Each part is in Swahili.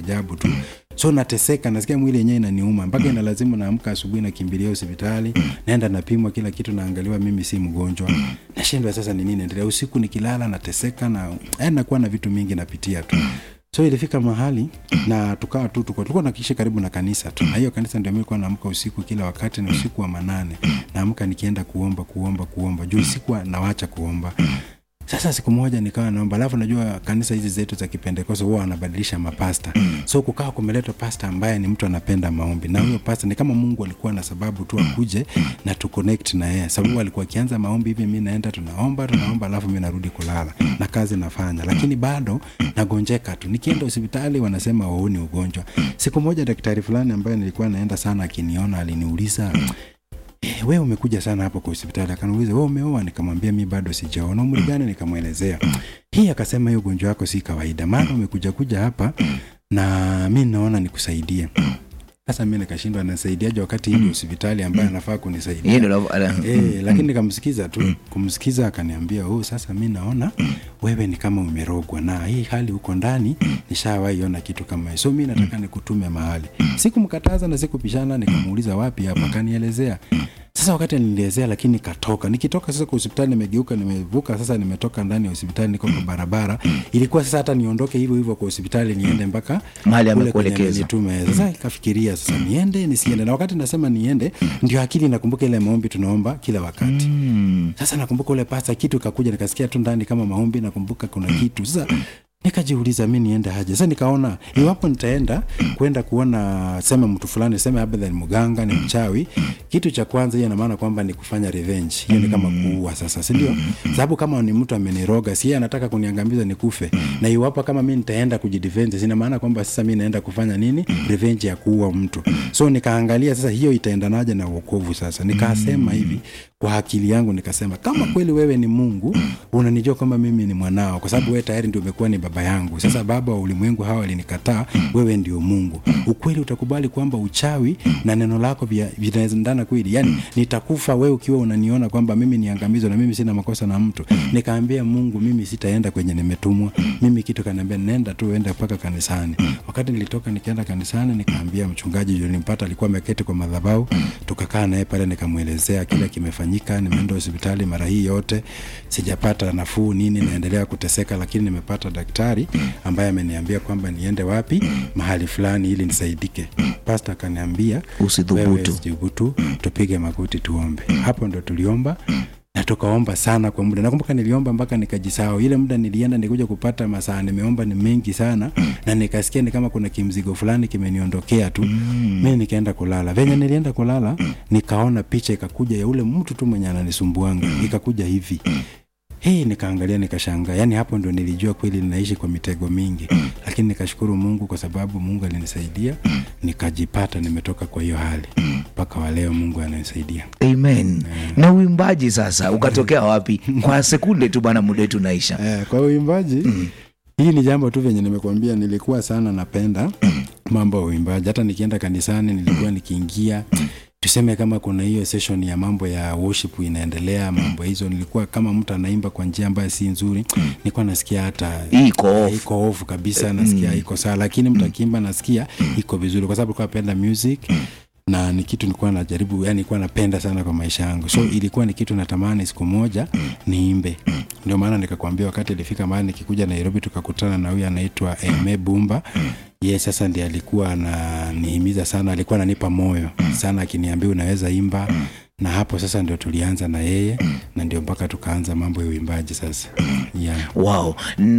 ajabu tu so nateseka nasikia mwili yenyewe inaniuma mpaka ina lazima naamka asubuhi nakimbilia hospitali naenda napimwa kila kitu naangaliwa mimi si mgonjwa nashindwa sasa ni nini endelea usiku nikilala nateseka na yani nakuwa na vitu mingi napitia tu so ilifika mahali na tukawa tu tuko tulikuwa nakiishi karibu na kanisa tu na hiyo kanisa ndio nilikuwa naamka usiku kila wakati ni usiku wa manane naamka nikienda kuomba kuomba kuomba juu usiku wa- nawacha kuomba sasa siku moja nikawa naomba alafu najua kanisa hizi zetu za kipentekoste huwa wanabadilisha mapasta so kukawa kumeletwa pasta ambaye ni mtu anapenda maombi na huyo pasta ni kama mungu alikuwa na sababu tu akuje na tu connect na yeye sababu alikuwa akianza maombi hivi mi naenda tunaomba tunaomba alafu mi narudi kulala na kazi nafanya lakini bado nagonjeka tu nikienda hospitali wanasema huu ni ugonjwa siku moja daktari fulani ambaye nilikuwa naenda sana akiniona aliniuliza "Eh, wewe umekuja sana hapo kwa hospitali akaniuliza wewe umeoa nikamwambia mi bado sijaona umri gani nikamwelezea hii akasema hiyo ugonjwa wako si kawaida maana umekuja kuja hapa na mi naona nikusaidie sasa mi nikashindwa nasaidiaje wakati hii ni hospitali ambayo anafaa kunisaidia Hii ndio la- la- Eh, lakini nikamsikiza tu kumsikiza akaniambia oh, sasa mi naona wewe ni kama umerogwa na hii hali huko ndani nishawahi ona kitu kama hiyo so mi nataka nikutume mahali sikumkataza na sikupishana nikamuuliza wapi hapa akanielezea sasa wakati nilielezea lakini nikatoka nikitoka sasa kwa hospitali nimegeuka nimevuka sasa nimetoka ndani ya hospitali niko kwa barabara ilikuwa sasa hata niondoke hivyo hivyo kwa hospitali niende mpaka Mahali kule kwenye amekuelekeza. nitume sasa ikafikiria sasa niende nisiende na wakati nasema niende ndio akili nakumbuka ile maombi tunaomba kila wakati Mm. sasa nakumbuka ule pasta kitu ikakuja nikasikia tu ndani kama maombi nakumbuka kuna kitu sasa nikajiuliza mi niende haje sasa nikaona iwapo nitaenda kwenda kuona sema mtu fulani sema labda ni mganga ni mchawi kitu cha kwanza hiyo inamaana kwamba ni kufanya revenge hiyo ni kama kuua sasa sindio sababu kama ni mtu ameniroga si yeye anataka kuniangamiza nikufe na iwapo kama mi nitaenda kujidefense sina maana kwamba sasa mi naenda kufanya nini revenge ya kuua mtu so nikaangalia sasa hiyo itaendanaje na uokovu sasa nikasema hivi kwa akili yangu nikasema kama kweli wewe ni mungu unanijua kwamba mimi ni mwanao kwa sababu wewe tayari ndio umekuwa ni baba yangu sasa baba wa ulimwengu hawa walinikataa wewe ndio mungu ukweli utakubali kwamba uchawi na neno lako vya- vinaendana kweli yani nitakufa wewe ukiwa unaniona kwamba mimi niangamizwa na mimi sina makosa na mtu nikaambia mungu mimi sitaenda kwenye nimetumwa mimi kitu kaniambia nenda tu enda mpaka kanisani wakati nilitoka nikaenda kanisani nikaambia mchungaji yule nimpata alikuwa ameketi kwa madhabahu tukakaa naye pale nikamwelezea kile kimefanyika nimeenda hospitali mara hii yote sijapata nafuu nini naendelea kuteseka lakini nimepata daktari ambaye ameniambia kwamba niende wapi mahali fulani ili nisaidike pasta akaniambia Usidhubutu. wewe usidhubutu tupige magoti tuombe hapo ndo tuliomba na tukaomba sana kwa muda nakumbuka niliomba mpaka nikajisahau ile muda nilienda nikuja kupata masaa nimeomba ni mengi sana na nikasikia ni kama kuna kimzigo fulani kimeniondokea tu mi nikaenda kulala venye nilienda kulala nikaona picha ikakuja ya ule mtu tu mwenye ananisumbuanga ikakuja hivi hii nikaangalia nikashangaa yaani hapo ndo nilijua kweli ninaishi kwa mitego mingi lakini nikashukuru mungu kwa sababu mungu alinisaidia nikajipata nimetoka kwa hiyo hali mpaka wa leo mungu ananisaidia amen na uimbaji sasa ukatokea wapi kwa sekunde tu bana muda wetu naisha Eh, kwa uimbaji hii ni jambo tu venye nimekuambia nilikuwa sana napenda mambo ya uimbaji hata nikienda kanisani nilikuwa nikiingia tuseme kama kuna hiyo session ya mambo ya worship inaendelea mambo hizo nilikuwa kama mtu anaimba kwa njia ambayo si nzuri nilikuwa nasikia hata iko off. iko off kabisa nasikia iko sawa lakini mtu akiimba nasikia iko vizuri kwa sababu nilikuwa napenda music na ni kitu nilikuwa najaribu yani nilikuwa napenda sana kwa maisha yangu so ilikuwa ni kitu natamani siku moja niimbe ndio maana nikakwambia wakati ilifika mahali nikikuja nairobi tukakutana na huyu anaitwa eme bumba ye sasa ndi alikuwa ananihimiza sana alikuwa ananipa moyo sana akiniambia unaweza imba na hapo sasa ndio tulianza na yeye na ndio mpaka tukaanza mambo ya uimbaji sasa yeah. wow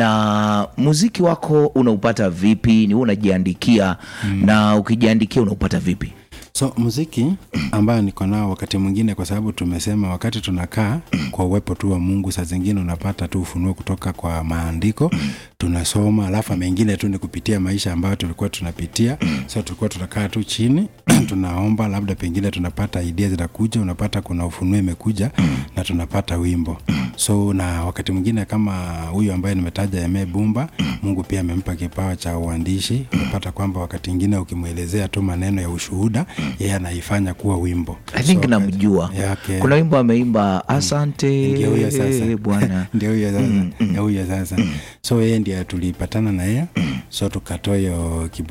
na muziki wako unaupata vipi ni wewe unajiandikia na ukijiandikia unaupata vipi so muziki ambayo niko nao wakati mwingine kwa sababu tumesema wakati tunakaa kwa uwepo tu wa mungu saa zingine unapata tu ufunuo kutoka kwa maandiko tunasoma alafu mengine tu ni kupitia maisha ambayo tulikuwa tunapitia so tulikuwa tunakaa tu chini tunaomba labda pengine tunapata idea zinakuja unapata kuna ufunuo imekuja na tunapata wimbo so na wakati mwingine kama huyu ambaye nimetaja Eme Bumba Mungu pia amempa kipawa cha uandishi unapata kwamba wakati mwingine ukimwelezea tu maneno ya ushuhuda yeye anaifanya kuwa wimbo i think So, namjua yake- kuna wimbo ameimba asante ndio huyo sasa bwana ndio huyo sasa ndio huyo sasa so yeye ndiye tulipatana na yeye so tukatoa hiyo kibao